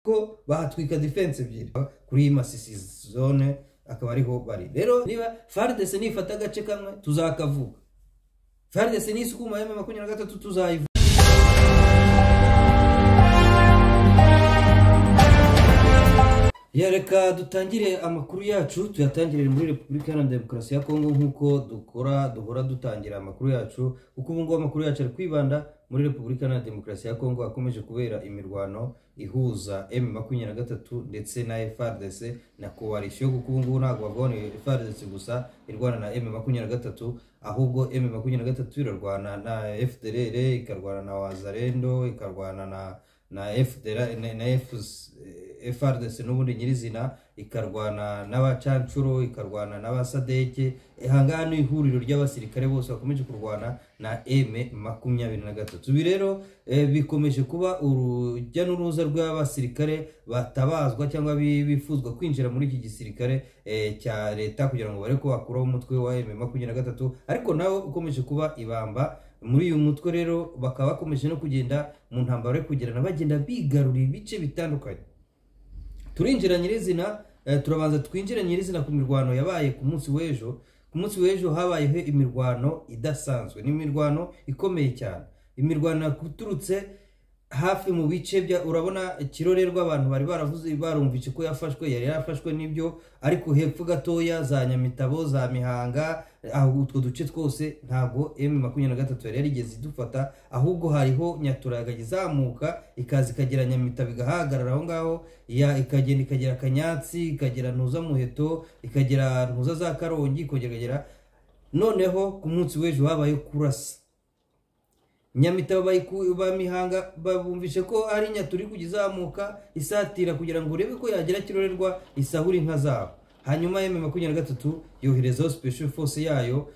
ko bahatwika defense ebyiri kuri iyi masisi zone akaba ariho bari rero niba faridese nifata agace kamwe tuzakavuga faridese n'isuku mu makumyabiri na gatatu tuzayivuga Ya reka dutangire amakuru yacu tuyatangirire muri repubulika iharanira demokarasi ya kongo nk'uko dukora duhora dutangira amakuru yacu kuko ubu ngubu amakuru yacu ari kwibanda muri repubulika iharanira demokarasi ya kongo hakomeje kubera imirwano ihuza m makumyabiri na gatatu ndetse na frdc na coalition kuko ubu ngubu ntabwo bagabane frdc gusa irwana na m makumyabiri na gatatu ahubwo m makumyabiri na gatatu irarwana na fdr ikarwana na wazarendo ikarwana na na FDR na, na FS, FRDC n'ubundi nyirizina ikarwana n'abacancuro ikarwana n'abasadeke ahangaha ni ihuriro ry'abasirikare bose bakomeje kurwana na M makumyabiri na gatatu ibi rero eh, bikomeje kuba urujya n'uruza rw'abasirikare batabazwa cyangwa bifuzwa kwinjira muri iki gisirikare eh, cya leta kugira ngo bareke bakuraho umutwe wa M makumyabiri na gatatu ariko nawo ukomeje kuba ibamba muri uyu mutwe rero bakaba bakomeje no kugenda mu ntambaro yo kugirana bagenda bigarurira ibice bitandukanye turinjira nyirizina turabanza twinjira nyirizina ku mirwano yabaye ku munsi w'ejo ku munsi w'ejo habayeho imirwano idasanzwe ni imirwano ikomeye cyane imirwano yaturutse hafi mu bice bya urabona kirorerwa abantu bari baravuze barumvise ko yafashwe yari yarafashwe n'ibyo ariko hepfo gatoya za nyamitabo za mihanga utwo duce twose ntabwo emu makumyabiri na gatatu yari yarigeze idufata ahubwo hariho nyaturaga izamuka ikaza ikagera nyamitabo igahagarara aho ngaho ikagenda ikagera akanyatsi ikagera ntuza muheto ikagera ntuza za karongi ikongera ikagera noneho ku munsi w'ejo habaye kurasa nyamitabo ba mihanga babumvishe ko ari nyaturi kugizamuka isatira kugira ngo urebe ko yagira kirorerwa isahura inka zabo hanyuma emu makumyabiri na gatatu yoherezaho special force yayo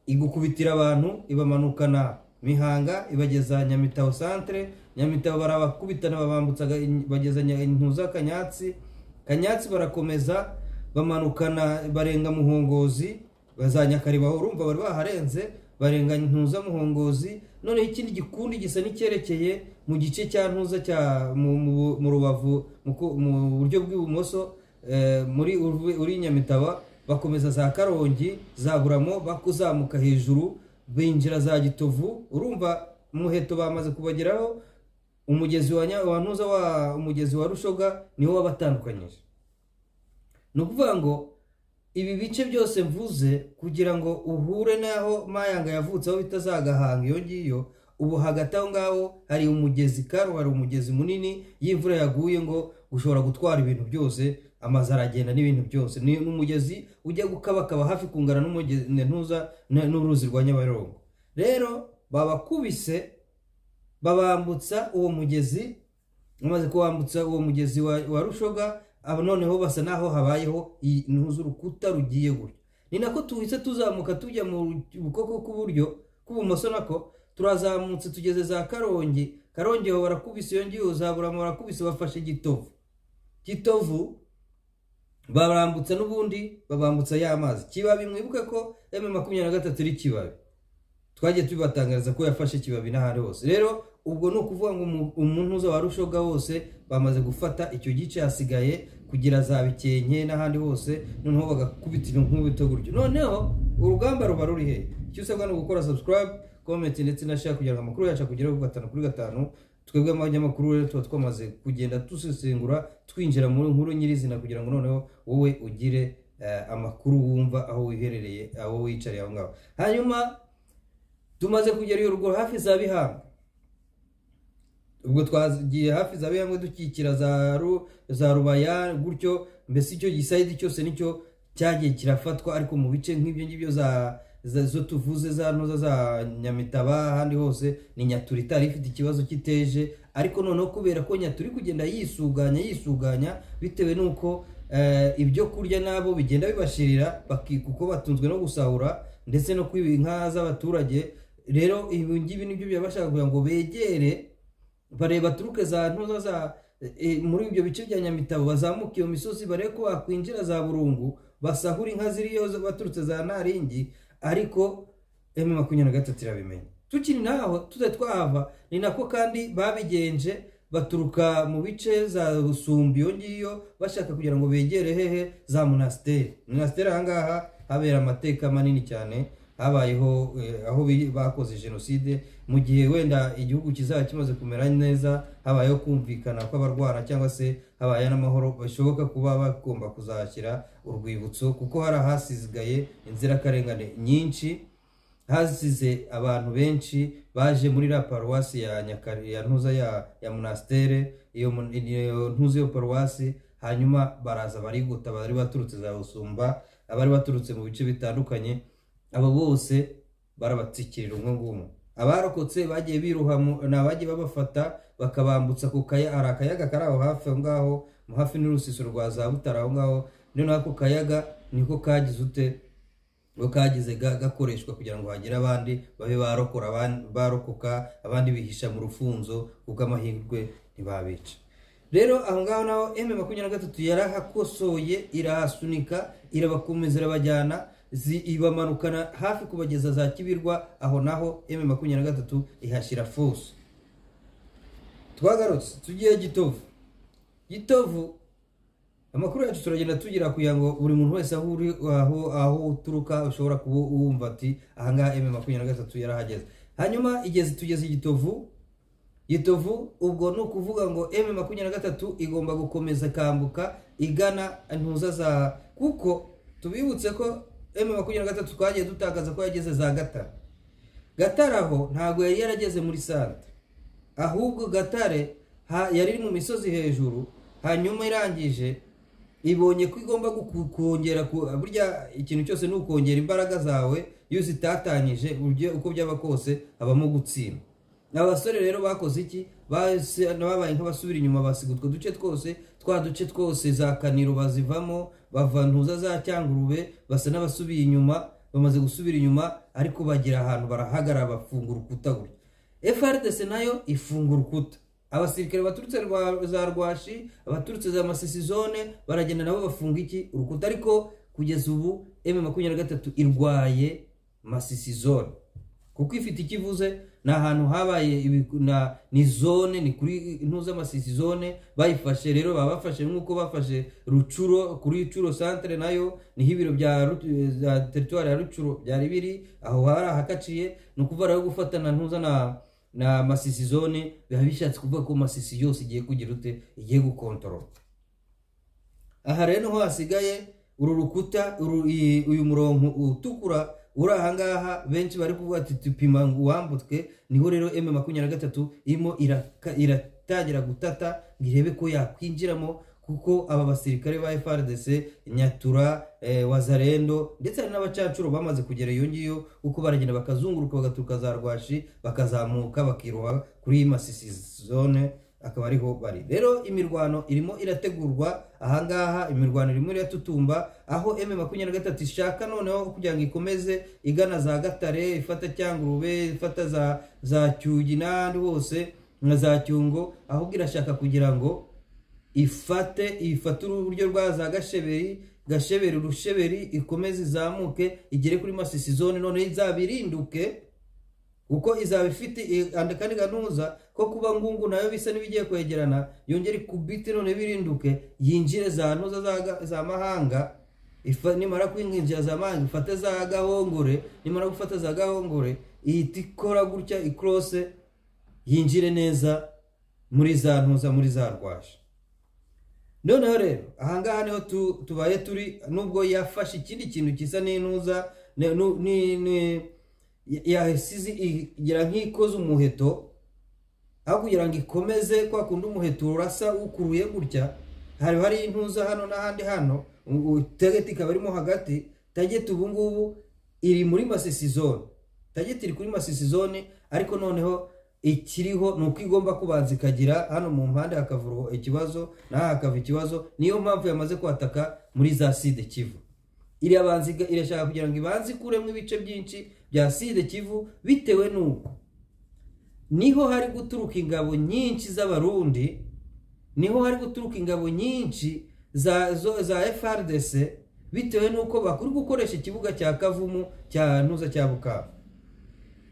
igukubitira abantu ibamanukana mihanga ibageza nyamitabo centre nyamitabo barabakubitana babambutsa bageza intuza kanyatsi kanyatsi barakomeza bamanukana barenga muhongozi bazanyakaribaho urumva bari baharenze barenga ntuza muhongozi noneho ikindi gikundi gisa n'icyerekeye mu gice cya ntuza cya mu rubavu mu buryo bw'ibumoso muri uri nyamitaba bakomeza za karongi za buramo bakuzamuka hejuru binjira za gitovu urumva muheto bamaze kubageraho umugezi wa ntuza wa umugezi wa rushoga niwo wabatandukanyije ni ukuvuga ngo ibi bice byose mvuze kugira ngo uhure n'aho mayanga yavutse aho bitazagahanga iyo ngiyo ubu hagati aho ngaho hari umugezi karo hari umugezi munini y'imvura yaguye ngo ushobora gutwara ibintu byose amazu aragenda n'ibintu byose ni umugezi ujya gukabakaba hafi kungana n'umugenzi n'uruzi rwa nyabarongo rero babakubise babambutsa uwo mugezi bamaze kuwambutsa uwo mugezi wa rushoga aba noneho basa n'aho habayeho intuza urukuta rugiye gutya ni nako tuhise tuzamuka tujya mu bukoko k'uburyo k'ubumoso nako turazamutse tugeze za karongi karongi aho barakubise iyo ngiyo zaburamo barakubise bafashe gitovu gitovu barambutsa n'ubundi babambutsa ya mazi kibabi mwibuke ko emu makumyabiri na gatatu ari kibabi twagiye tubibatangariza ko yafashe kibabi n'ahandi hose rero ubwo ni ukuvuga ngo umuntu wa rushoga wose bamaze gufata icyo gice hasigaye kugira za bikenke n'ahandi hose noneho bagakubitira nk'ubuto gutyo noneho urugamba ruba ruri he icyo usabwa ni ugukora subscribe comment ndetse na share kugira ngo amakuru yacu akugeraho gatanu kuri gatanu twebwe abanyamakuru rero tuba twamaze kugenda dusesengura twinjira mu nkuru nyirizina kugira ngo noneho wowe ugire amakuru wumva aho wiherereye aho wicariye aho ngaho hanyuma tumaze kugera iyo rugo hafi za bihanga ubwo twagiye hafi za bihanga dukikira za rubaya gutyo mbese icyo gisayidi cyose nicyo cyagiye kirafatwa ariko mu bice nk'ibyo ngibyo zo tuvuze za ntuza za nyamitaba ahandi hose ni nyaturi itari ifite ikibazo cy'iteje ariko noneho kubera ko nyaturi kugenda yisuganya yisuganya bitewe n'uko ibyo kurya nabo bigenda bibashirira kuko batunzwe no gusahura ndetse no kwiba inka z'abaturage rero ibi ngibi nibyo byabashaka kugira ngo begere bareba turuke za ntuza za muri ibyo bice bya nyamitabo bazamuka iyo misozi barebe ko bakwinjira za burungu basahura inka ziriyo baturutse za naringi ariko emu makumyabiri na gatatu irabimenya tukiri naho tuze twahava ni nako kandi babigenje baturuka mu bice za rusumbi iyo ngiyo bashaka kugira ngo begere hehe za monasiteri monasiteri ahangaha habera amateka manini cyane habayeho eh, aho bi- bakoze jenoside mu gihe wenda igihugu kizaba kimaze kumera neza habayeho kumvikana kw'abarwara cyangwa se habaye n'amahoro bishoboka kuba bagomba kuzashyira urwibutso kuko hari ahasigaye inzirakarengane nyinshi hasize abantu benshi baje muri la paruwasi ya nyakare ya ntuza ya, ya monastere iyo mon- iyo ntuza iyo paruwasi hanyuma baraza barigota bari baturutse za rusumba abari baturutse mu bice bitandukanye abo bose barabatsikirira umwe ngumwe abarokotse bagiye biruha mu- ni abagiye babafata bakabambutsa ku kaya hari akayaga kari aho hafi aho ngaho mu hafi n'urusisiro rwa za butare aho ngaho noneho ako kayaga niko kagize ute bo kagize ga- gakoreshwa kugira ngo hagire abandi babe barokora aban- barokoka abandi bihisha mu rufunzo kuko amahirwe ntibabica rero aho ngaho naho eme makumyabiri na gatatu yarahakosoye irahasunika irabakomeza irabajyana zi- ibamanukana hafi kubageza za kibirwa aho naho eme makumyabiri na gatatu ihashyira fose twagarutse tugiye gitovu gitovu amakuru yacu turagenda tugira kugira ngo buri muntu wese aho uri aho aho uturuka ushobora kuba wumva ati ahangaha eme makumyabiri na gatatu yarahageze hanyuma igeze tugeze i gitovu gitovu ubwo ni ukuvuga ngo eme makumyabiri na gatatu igomba gukomeza ikambuka igana intuza za kuko tubibutse ko eme makumyabiri na gatatu twagiye dutakaza ko yageze za gatare gatare aho ntabwo yari yarageze muri sante ahubwo gatare ha- yari iri mu misozi hejuru hanyuma irangije ibonye ko igomba guku- kongera ku- burya ikintu cyose ni ukongera imbaraga zawe iyo zitatanyije ujye- uko byaba kose habamo gutsinda abasore rero bakoze iki Base- babaye nk'abasubira inyuma basiga utwo duce twose twa duce twose za kaniro bazivamo bava ntuza za cyangurube basa n'abasubiye inyuma bamaze gusubira inyuma ariko bagira ahantu barahagarara bafungura urukuta gutya FRDC nayo ifunga urukuta abasirikare baturutse rwa- za rwashi abaturutse za masisi zone baragenda nabo bafunga iki urukuta ariko kugeza ubu m makumyabiri na gatatu irwaye masisi zone kuko ifite ikivuze ni ahantu habaye ibiku- na- ni zone ni kuri ntuza masisi zone bayifashe rero baba bafashe nk'uko bafashe rucuro kuri curo centre nayo niho ibiro bya Ru- za teritwari ya rucuro byari biri aho hari ahakaciye ni ukuvuga rero gufatana ntuza na na masisi zone biba bishatse kuvuga ko masisi yose igiye kugira ute igiye gukontorora aha rero niho hasigaye uru rukuta uru- iyi- uyu murongo utukura uri ahangaha benshi bari kuvuga ati tupima ngo uwambutwe niho rero m makumyabiri na gatatu irimo iraka- iratangira gutata ngo irebe ko yakwinjiramo kuko aba basirikare ba frdc nyatura eh, wazarendo ndetse hari n'abacacuro bamaze kugera iyo ngiyo kuko baragenda bakazunguruka bagaturuka za rwashi bakazamuka bakiroha kuri masisi zone akaba ariho bari rero imirwano irimo irategurwa ahangaha imirwano irimo iratutumba aho m makumyabiri na gatatu ishaka noneho kugira ngo ikomeze igana za gatare ifata cyangurube ifata za za cyugi n'ahandi hose na za cyungo ahubwo irashaka kugira ngo ifate ifate uburyo rwa za gasheberi gasheberi rusheberi ikomeze izamuke igere kuri masisi zone noneho izabirinduke kuko izaba ifite i- andi kandi ganuza ko kuba ngungu nayo bisa n'ibigiye kwegerana yongere ikubite none birinduke yinjire za ntuza za ga- za mahanga ifa- nimara kwinjira za mahanga ifate za gahongore nimara gufata za gahongore ihita ikora gutya ikorose yinjire neza muri za ntuza muri za rwashi noneho rero ahangaha niho tu- tubaye turi nubwo yafashe ikindi kintu gisa n'intuza ne- nu- ni- ni- ya- yasize igira nk'ikoze umuheto aho kugira ngo ikomeze kwa kundi umuheto urasa ukuruye gutya hari hari intuza hano n'ahandi hano u- u- tageti ikaba irimo hagati tageti ubu ngubu iri muri masisi zone tageti iri kuri masisi zone ariko noneho ikiriho ni uko igomba kubanza ikagira hano mu mpande hakavurwa ikibazo n'aha hakava ikibazo niyo mpamvu yamaze kwataka muri za side kivu irabanza iga- irashaka kugira ngo ibanze ikuremo ibice byinshi bya side kivu bitewe n'uko niho hari guturuka ingabo nyinshi z'abarundi niho hari guturuka ingabo nyinshi za zo- za frdc bitewe n'uko bakuru gukoresha ikibuga cya kavumu cya ntuza cya bukavu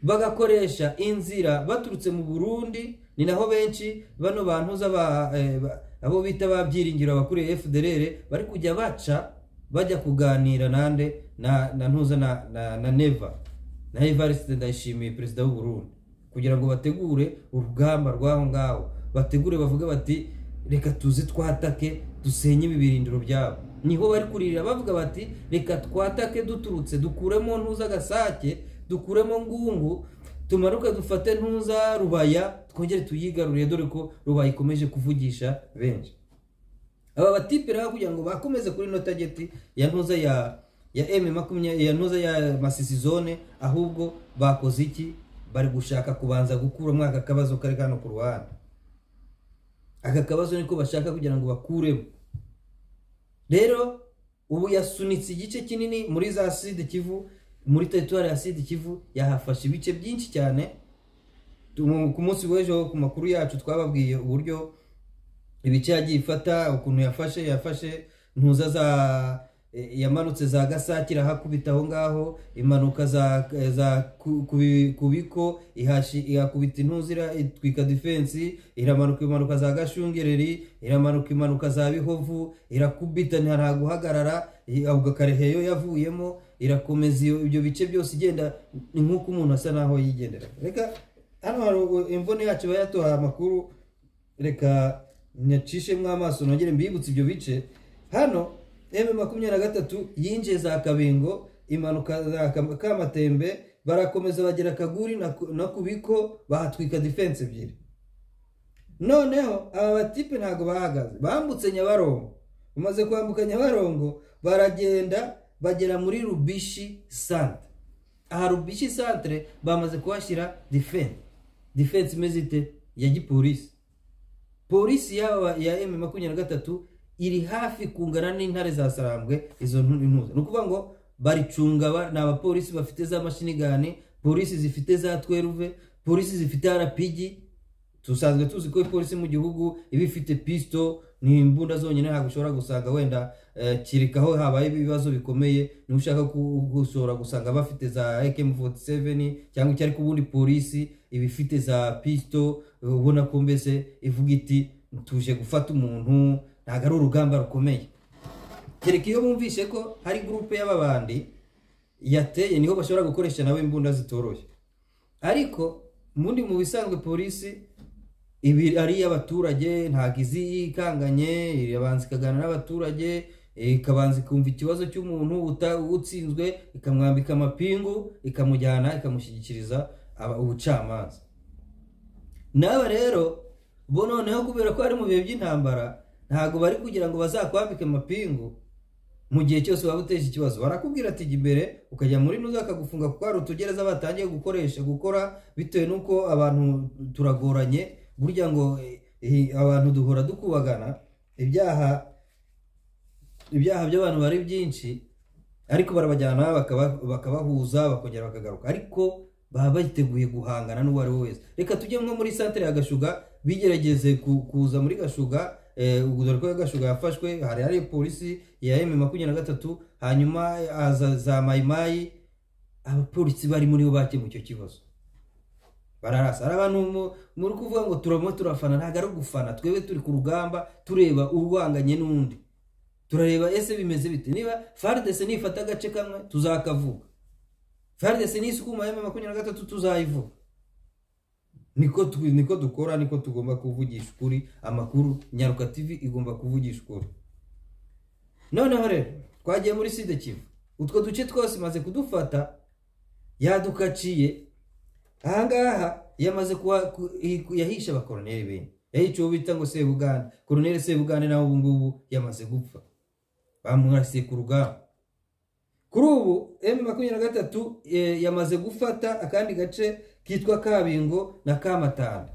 bagakoresha inzira baturutse mu burundi ni naho benshi bano bantu z'aba- eh, ba- abo bita ba byiringiro abakuriye fdr bari kujya baca bajya kuganira nande na na ntuza na na, na neva na evariste ndayishimiye perezida w'u Burundi kugira ngo bategure urugamba rw'aho ngaho bategure bavuge bati reka tuze twatake dusenye ibibirindiro byabo niho bari kurira bavuga bati reka twatake duturutse dukuremo ntuza gasake dukuremo ngungu tumaruke dufate ntuza rubaya twongere tuyigarurire dore ko rubaya ikomeje kuvugisha benshi aba batipe rero kugira ngo bakomeze kuri ino tageti ya ntuza ya ya m makumyabiri ya ntuza ya masisi zone ahubwo bakoze iki bari gushaka kubanza gukuramo aka kabazo kari hano ku ruhande aka kabazo niko bashaka kugira ngo bakuremo rero ubu yasunitse igice kinini muri za side kivu muri teritwari ya side kivu yahafashe ibice byinshi cyane Tu- ku munsi w'ejo ku makuru yacu twababwiye uburyo ibice yagiye ifata ukuntu yafashe yafashe ntuza za e, yamanutse za gasake irahakubita aho ngaho impanuka za e, za ku- kubi- kubiko ihashi ihakubita intuza ira- itwika defensi iramanuka impanuka za gashungereri iramanuka impanuka za bihovu irakubita nta nta guhagarara i- ahubwo akareheyo yavuyemo irakomeza iyo ibyo bice byose igenda ni nk'uko umuntu asa naho yigendera reka hano hari u- imvune yacu iba yaduhaye amakuru reka nyacishemo amaso nongere mbibutse ibyo bice hano m makumyabiri na gatatu yinjiye za kabingo impanuka za Kam- kamatembe barakomeza bagera kaguri na ku- no ku biko bahatwika defense ebyiri noneho aba batipe ntabwo bahagaze bambutse nyabarongo bamaze kwambuka nyabarongo baragenda bagera muri rubishi sante aha rubishi santere bamaze kuhashyira defense defense imeze ite ya gipolisi polisi yaba ya m makumyabiri na gatatu iri hafi kungana n'intare za sarambwe izo ntu- ntuza ni ukuvuga ngo baricunga ba- ni abapolisi bafite za mashinigani polisi zifite za tweruve polisi zifite arapigi dusanzwe tuzi ko ipolisi mu gihugu iba ifite pisito ni imbunda zonyine ntabwo ushobora gusanga wenda eh, kirika aho habaye ibibazo bikomeye niba ushaka ku- gushobora gusanga bafite za AK47 cyangwa icyo ariko ubundi polisi iba ifite za pisito eh, ubona ko mbese ivuga iti tuje gufata umuntu ntabwo ari urugamba rukomeye kereka iyo bumvishe ko hari gurupe y'ababandi yateye niho bashobora gukoresha nawe imbunda zitoroshye ariko mundi mu bisanzwe polisi ibi ari iy'abaturage ntabwo izi ikanganye irabanza ikaganira n'abaturage eh, ikabanza ikumva ikibazo cy'umuntu uta- utsinzwe ikamwambika amapingu ikamujyana ikamushyikiriza aba- ubucamanza n'aba rero bo noneho kubera ko ari mu bihe by'intambara ntabwo bari kugira ngo bazakwambike amapingu mu gihe cyose waba uteje ikibazo barakubwira ati jya imbere ukajya muri nuza bakagufunga kuko hari utugereza batangiye gukoresha gukora bitewe n'uko abantu turagoranye burya ngo eh, abantu duhora dukubagana ibyaha ibyaha by'abantu bari byinshi ariko barabajyana bakaba- bakabahuza bakongera bakagaruka ariko baba biteguye guhangana n'uwo ari we wese reka tujye nko muri santere ya gashuga bigerageze ku- kuza muri gashuga eh, dore ko gashuga yafashwe hari hari polisi ya m makumyabiri na gatatu hanyuma haza za mayimayi abapolisi bari muri bo bakemura icyo kibazo bararasa ari abantu mu- muri kuvuga ngo turamo turafana ntabwo ari ugufana twebwe turi ku rugamba tureba urwanganye n'undi turareba ese bimeze bite niba fardc nifata agace kamwe tuzakavuga fardc nisukuma emu makumyabiri na gatatu tuzayivuga niko tu- niko dukora niko tugomba kuvugisha ukuri amakuru nyaruka tv igomba kuvugisha ukuri noneho rero twagiye muri side kivu utwo duce twose imaze kudufata yadukaciye ahangaha yamaze kuba ku- i- yahishe abakoroneri bene yahishe uwo bita ngo sebugande koroneri sebugande nawe ubu ngubu yamaze gupfa bamwasiye ku rugamba kuri ubu m makumyabiri na gatatu eh, yamaze gufata akandi gace kitwa kabingo na kamatanda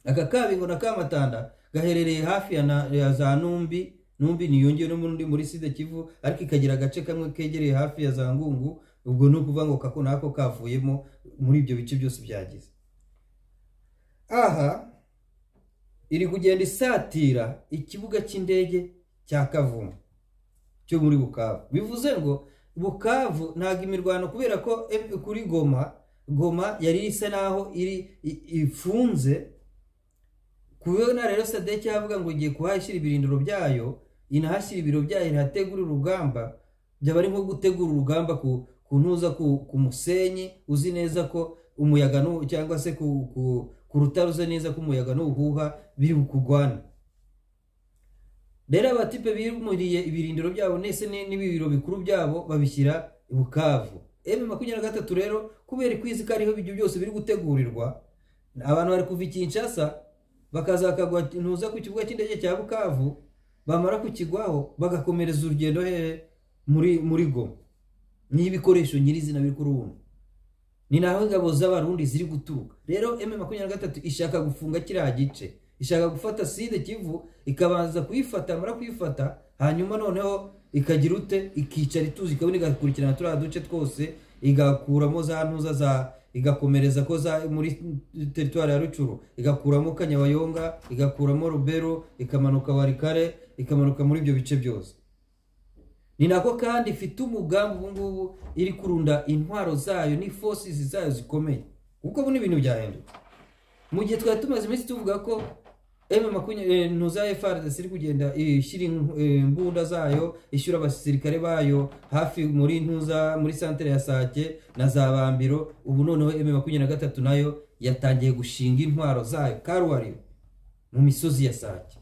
aka kabingo na kamatanda gaherereye hafi ya, na, ya za numbi numbi niyongewe n'undi muri sida kivu ariko ikagira agace kamwe kegereye hafi ya za ngungu ubwo ni ukuvuga ngo kako nako kavuyemo muri ibyo bice byose byagize aha iri kugenda isatira ikibuga cy'indege cya kavumu cyo muri bukavu bivuze ngo bukavu ntabwo imirwano kubera ko em- kuri goma goma yari isa naho iri i- ifunze kubona rero sadeki yavuga ngo igiye kuhashyira ibirindiro byayo inahashyira ibiro byayo inahategura urugamba byaba ari nko gutegura urugamba ku kuntuza ku, ku musenyi uzi neza ko umuyaga nu- cyangwa se ku, ku, ku rutare uzi neza ko umuyaga n'ubuhuha biri bukugwana rero abatipe bimuriye ibirindiro byabo ndetse ni- n'ibiro bikuru byabo babishyira i bukavu emu makumyabiri na gatatu rero kubera ikwizi ko ariho ibyo byose biri gutegurirwa abantu bari kuva i kinshasa bakaza bakagwa ku kibuga cy'indege cya bukavu bamara kukigwaho bagakomereza urugendo hehe muri muri goma n'ibikoresho nyirizina biri kuri ubu ni naho ingabo z'abarundi ziri guturuka rero m makumyabiri na gatatu ishaka gufunga kiriya gice ishaka gufata side kivu ikabanza kuyifata yamara kuyifata hanyuma noneho ikagira ute ikicara ituzi ikabona igakurikirana turiya duce twose igakuramo za ntuza za igakomereza ko za muri teritwari ya rucuru igakuramo kanyabayonga igakuramo rubero ikamanuka warikare ikamanuka muri ibyo bice byose ni nako kandi ifite umugambi ubu ngubu iri kurunda intwaro zayo n'ifosizi zayo zikomeye kuko ubu ni ibintu byahinduka mu gihe twari tumaze iminsi tuvuga ko emu makumyabiri ntuza frdc iri kugenda ishyira inku- eh, imbunda zayo ishyura abasirikare bayo hafi muri ntuza muri santere ya sake na za bambiro ubu noneho emu makumyabiri na gatatu nayo yatangiye gushinga intwaro zayo karuwariyo mu misozi ya sake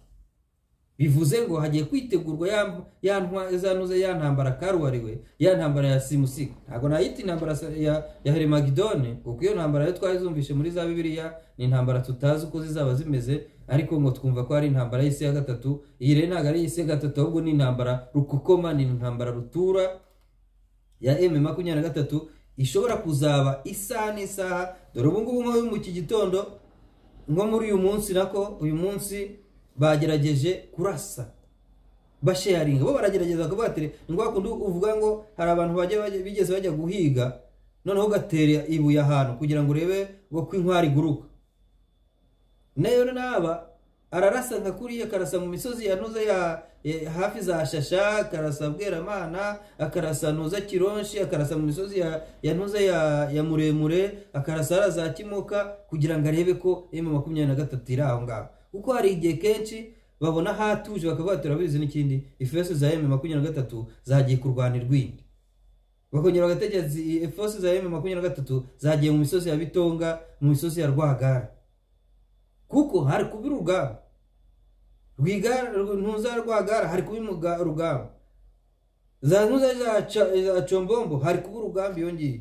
bivuze ngo hagiye kwitegurwa ya- ya ntwa- za ntuza ya ntambara karuwariwe ya ntambara ya simusiga ntabwo nayita intambara sa- ya ya herimagidone kuko iyo ntambara yo twari zumvishe muri za bibiliya ni intambara tutazi uko zizaba zimeze ariko ngo twumva ko ari intambara y'isi ya gatatu iyi rero ntabwo ari iy'isi ya gatatu ahubwo ni intambara rukokoma ni intambara rutura ya m makumyabiri na gatatu ishobora kuzaba isaha n'isaha dore ubu ngubu nko mu iki gitondo nko muri uyu munsi nako uyu munsi bagerageje kurasa basharinga bo baragerageza kuvuga ati ni ngombwa kundi uvuga ngo hari abantu bajya bajya- bigeze bajya guhiga noneho ugatera ibuye ahantu kugira ngo urebe ngo ko inkwari iguruka nayo n'aba ararasa nka kuriya akarasa mu misozi ya ntuza ya eh, hafi za shasha akarasa bweramana akarasa ntuza kironshi akarasa mu misozi ya ya ntuza ya ya muremure akarasa hariya za kimuka kugira ngo arebe ko emu makumyabiri na gatatu iri aho ngaho kuko hari igihe kenshi babona hatuje bakavuga ati turabizi n'ikindi ifeso za emu makumyabiri na gatatu zagiye kurwanira urwindi bakongera bagategereza ifeso za emu makumyabiri na gatatu zagiye mu misozi ya bitonga mu misozi ya rwagara kuko hari kuba urugamba rwigara ntuza rwagara hari kuba imuga- urugamba za ntuza za Ca- za combombo hari kuba urugamba iyo ngiyo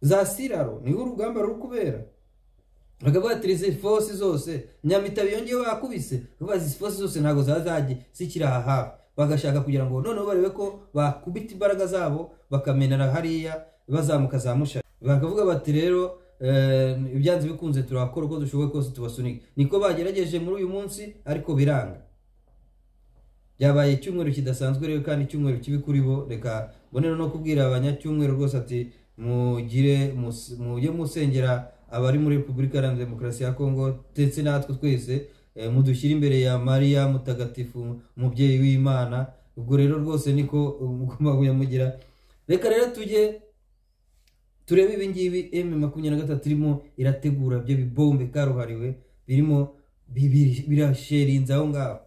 za siraro niho urugamba ruri kubera bakavuga ati izi fosi zose nyamitabe iyo ngiyo bakubise bakavuga izi fosi zose ntabwo zaba zagiye zikiri aha hafi bagashaka kugira ngo noneho barebe ko bakubita imbaraga zabo bakamenera hariya bazamuka za mushari bakavuga bati rero eh, ibyanze bikunze turakora uko dushoboye kose tubasunike niko bagerageje muri uyu munsi ariko biranga byabaye icyumweru kidasanzwe rero kandi icyumweru kibi kuri bo reka mbonero no kubwira abanyacyumweru rwose ati mugire mus- mujye musengera abari muri repubulika iharanira demokarasi ya kongo ndetse natwe twese eh, mudushyire imbere ya mariya mutagatifu umubyeyi w'imana ubwo rero rwose niko mugomba kuyamugira reka rero tujye turebe ibi ngibi m makumyabiri na gatatu irimo irategura byo bibombe karuhariwe birimo bibiri- birasherinze aho ngaho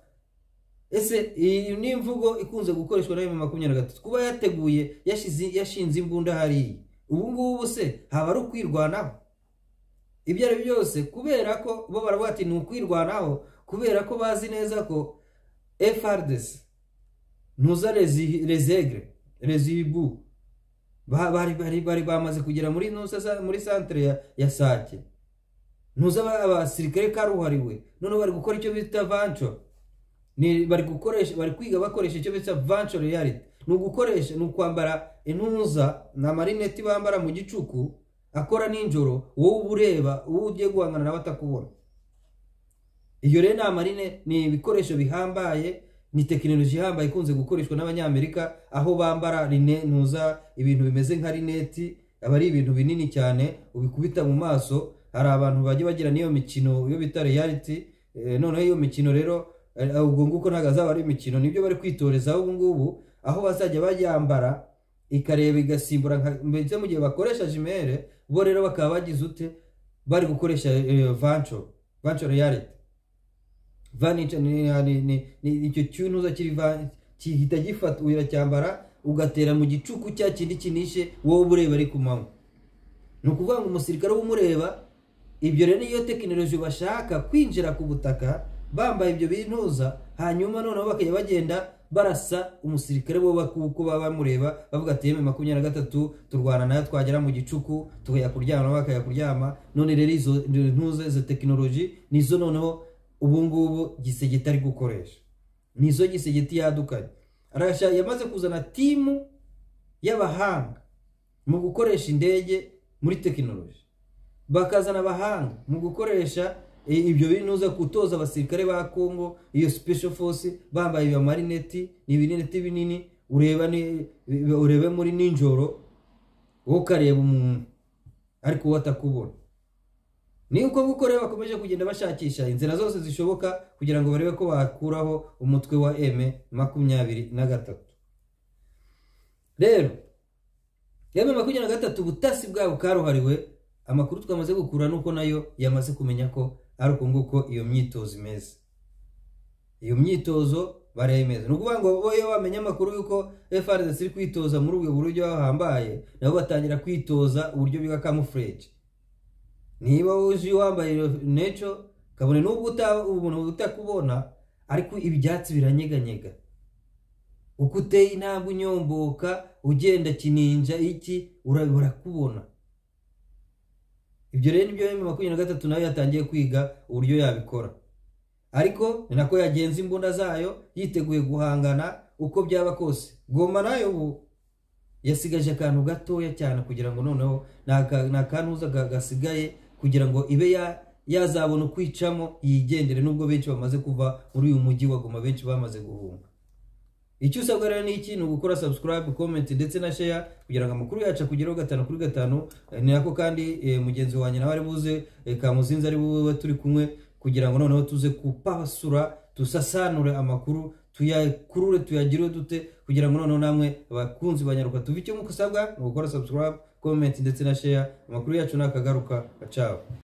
ese iyi ni imvugo ikunze gukoreshwa na m makumyabiri na gatatu kuba yateguye yashize- yashinze imbunda hariya ubu ngubu se haba ari ukwirwanaho ibyo ari byo byose kubera ko bo baravuga ati ni ukwirwanaho kubera ko bazi neza ko frdc ntuza rezi- rezegre rezibu Ba- bari bari bari bamaze kugera muri nusa sa- muri santere ya, ya sake ntuza aba- abasirikare karuhariwe noneho bari gukora icyo bita vanture ni bari gukoresha bari kwiga bakoresha icyo bita vanture reality ni ugukoresha ni ukwambara intuza ni amarineti bambara mu gicuku akora nijoro wowe uba ureba wowe ugiye guhangana nawe atakubona iyo rero ni amarine ni ibikoresho bihambaye ni tekinoloji ihambaye ikunze gukoreshwa n'abanyamerika aho bambara rine ntuza ibintu bimeze nka rineti aba ari ibintu binini cyane ubikubita mu maso hari abantu bajya bagira n'iyo mikino iyo bita reality eh, noneho iyo mikino rero eh, ubwo nguko ntabwo azaba ari imikino nibyo bari kwitorezaho ubu ngubu aho bazajya bayambara ikareba igasimbura nka mbese mu gihe bakoresha jimere bo rero bakaba bagize ute bari gukoresha eh, vancho vancho reality vancho icyo cyunuza kiri va- gihita gifata uracyambara ugatera mu gicuku cya kindi kinishe wowe uba ureba ari ku manywa ni ukuvuga ngo umusirikare w'umureba ibyo rero niyo tekinoloji bashaka kwinjira ku butaka bambaye ibyo bintuza hanyuma noneho bakajya bagenda barasa umusirikare bo kuko baba bamureba bavuga ati yemwe makumyabiri na gatatu turwana nayo twagera mu gicuku tukajya kuryama nabo bakajya kuryama none rero izo ntuza izo tekinoloji nizo noneho ubu ngubu gisegeti ari gukoresha nizo gisegeti yadukanye arashaka yamaze kuzana timu y'abahanga mu gukoresha indege muri tekinoloji bakazana abahanga mu gukoresha i- ibyo binuza gutoza abasirikare ba congo iyo special force bambaye iyo marineti ni ibineti binini ureba ni- urebe muri ninjoro wowe ukareba umuntu ariko wowe atakubona ni uko nguko rero bakomeje kugenda bashakisha inzira zose zishoboka kugira ngo barebe ko bakuraho umutwe wa eme makumyabiri na gatatu rero yewe makumyabiri na gatatu ubutasi bwabo karuhariwe amakuru twamaze gukura nuko nayo yamaze kumenya ko ari uko nguko iyo myitozo imeze iyo myitozo bariya imeze ni ukuvuga ngo bo iyo bamenya amakuru y'uko frdc iri kwitoza muri ubwo buryo bahambaye nabo batangira kwitoza uburyo biga camouflage niba uje wambaye neco kabone n'ubwo uta- umuntu utakubona ariko ibyatsi biranyeganyega uko uteye intambwe unyomboka ugenda kininja iki ura- urakubona ibyo rero nibyo byo makumyabiri na gatatu nayo yatangiye kwiga uburyo yabikora ariko ni nako yagenza imbunda zayo yiteguye guhangana uko byaba kose goma nayo ubu yasigaje akantu gatoya cyane kugira ngo noneho ni aka- ni akantuza ga- gasigaye kugira ngo ibe ya- yazabona ukwicamo yigendere nubwo benshi bamaze kuva muri uyu mujyi wa goma benshi bamaze guhunga icyo usabwa rero ni iki ni ugukora subscribe comment ndetse na share kugira ngo amakuru yacu akugeraho gatanu kuri gatanu Eh, ni nako kandi eh, mugenzi wanjye nawe ari buze eh, kamuzinzi ari bube turi kumwe kugira ngo noneho tuze kupasura dusasanure amakuru tuyakurure tuyagire dute kugira ngo noneho namwe abakunzi banyaruka tuve icyo muko usabwa ni ugukora subscribe comment ndetse na share amakuru yacu nakagaruka ciao